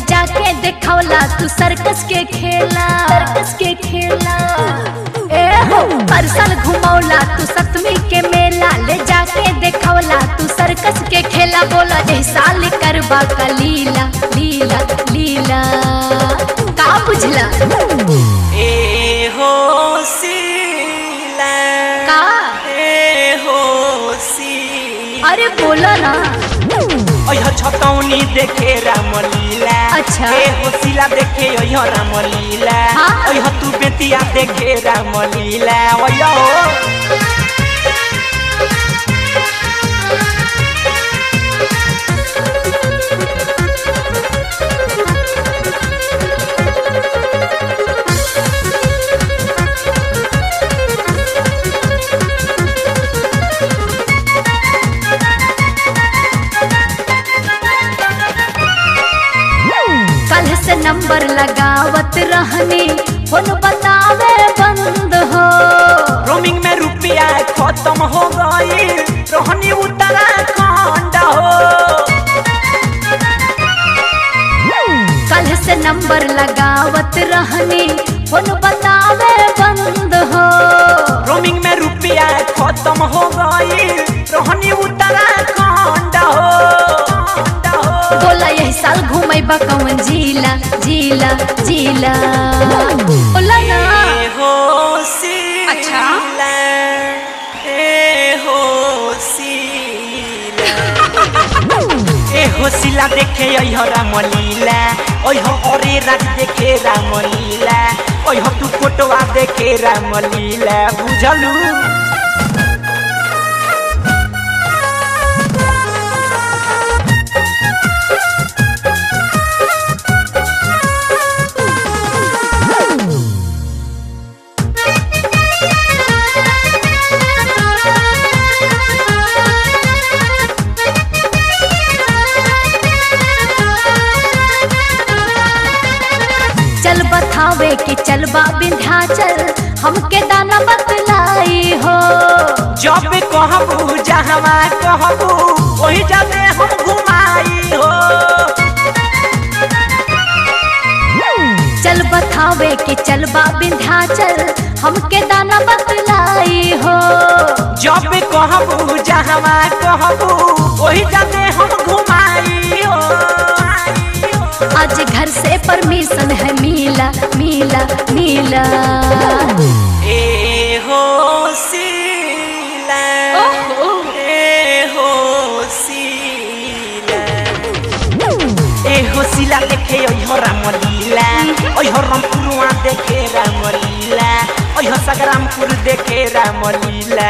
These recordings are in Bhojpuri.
जाके देखौला तू सर्कस के खेला सर्कस के खेला ए हो परसल घुमौला तू सतमी के मेला ले जाके देखौला तू सर्कस के खेला बोला ए साल करबा का लीला लीला लीला का बुझला ए हो सीला का ए हो सीला अरे बोला ना अयह छतौनी देखे रामलीला अच्छा। ए हो सीला देखे अयह रामलीला हाँ। अयह तू बेतिया देखे रामलीला अयह हो कल से नंबर लगावत रहनी फोन बतावे बंद हो रोमिंग में रुपया खत्म हो गई रोहनी उत्तराखंड हो कल से नंबर लगावत रहनी फोन बतावे बंद हो रोमिंग में रुपया खत्म हो गई रोहनी उत्तराखंड हो बोला यही साल घूमे कौन जिला जिला जिला बोला ना ए हो सीला अच्छा। ए हो सीला ए हो सीला देखे अइह रामलीला अइह अरे राज देखे रामलीला अइह तू कोटवा देखे रामलीला बुझलू चल बतावे कि चलबा विंध्याचल हमके दाना बतलाई हो जब कहबू जहवा कहबू वही जाते हम घुमाई हो चल बतावे कि चलबा विंध्याचल हमके दाना बतलाई हो जब कहबू जहवा कहबू वही जाते हम घुमाई हो आज घर से परमिशन है मिला मिला मिला ए हो सीला ए हो सीला ए हो सीला देखे ओह रामलीला ओह रामपुरवा देखे रामलीला ओह संग्रामपुर देखे रामलीला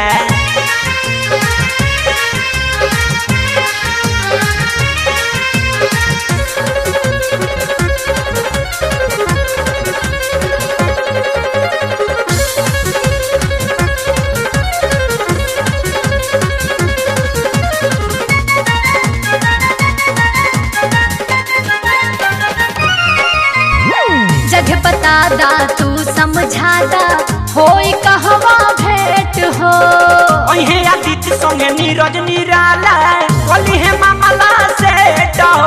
जगह बता दा तू समझा दा होई कहवा भेंट हो ओहे आदित्य संगे नीरज निराला बोली है मामला सेट हो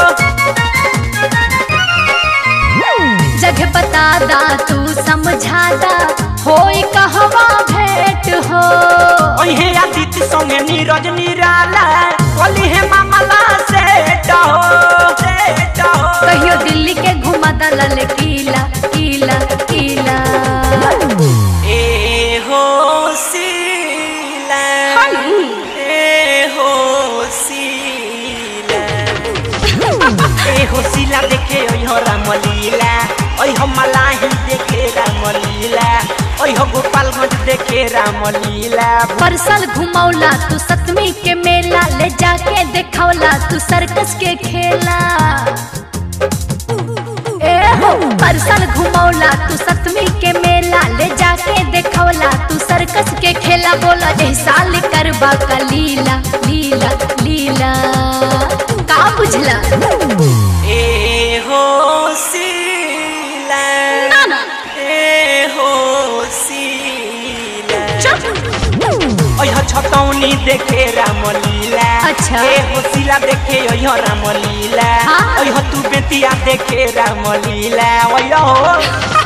जगह बता दा तू समझा दा होई कहवा भेंट हो ओहे आदित्य संगे नीरज निराला बोली है मामला सेट हो सेट हो कहियो दिल्ली के घुमा दलल किला किला किला ए हो सीला ए हो सीला ए हो सीला देखे ओह रामलीला ओह मलाही देखे रामलीला ओह गोपालगंज देखे रामलीला परसल घुमौला तू सतमी के मेला ले जाके देखौला तू सर्कस के खेला ए हो परसल घुमौला तू सतमी के मेला ले जाके देखौला तू सर्कस के खेला बोला ए साल करबा का लीला लीला लीला का बुझला ए हो सीला ना ना ए हो सीला चुप अह छतौनी मधुबनी देखे रामलीला अच्छा। ए होशिला देखे ओह रामलीला हाँ। ओह तू बेतिया देखे रामलीला ओह